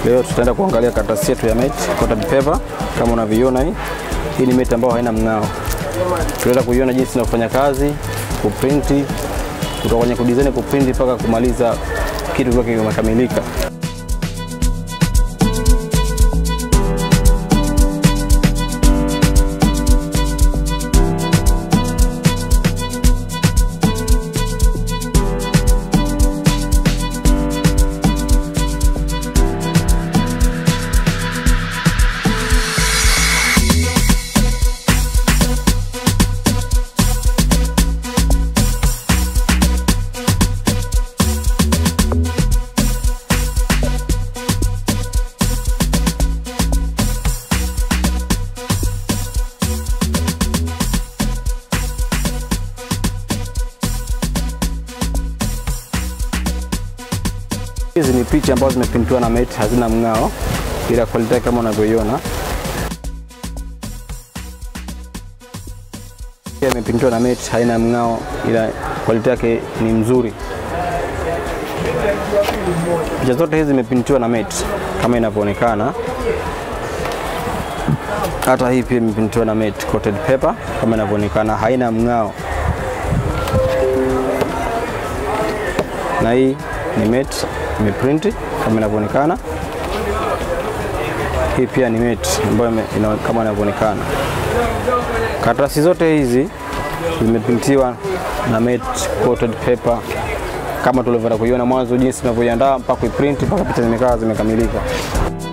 Leo tutaenda kuangalia karatasi yetu ya mate coated paper kama unavyoiona hii. Hii ni mate ambayo haina mng'ao. Tutaenda kuiona jinsi inavyofanya kazi, kuprinti kutoka kwenye kudesign, kuprinti mpaka kumaliza kitu kikiwa kimekamilika. Hizi ni picha ambazo zimeprintiwa na mate, hazina mng'ao, ila quality yake kama unavyoiona pia imeprintiwa na mate, haina mng'ao, ila quality yake ni mzuri. Picha zote hizi zimeprintiwa na mate kama inavyoonekana. Hata hii pia imeprintiwa na mate coated paper kama inavyoonekana, haina mng'ao. Na hii ni mate imeprint kama inavyoonekana. Hii pia ni mate ambayo ime- ina- kama inavyoonekana. Karatasi zote hizi zimeprintiwa na mate coated paper kama tulivyoenda kuiona mwanzo, jinsi tunavyoiandaa mpaka kuiprint mpaka picha zimekaa zimekamilika.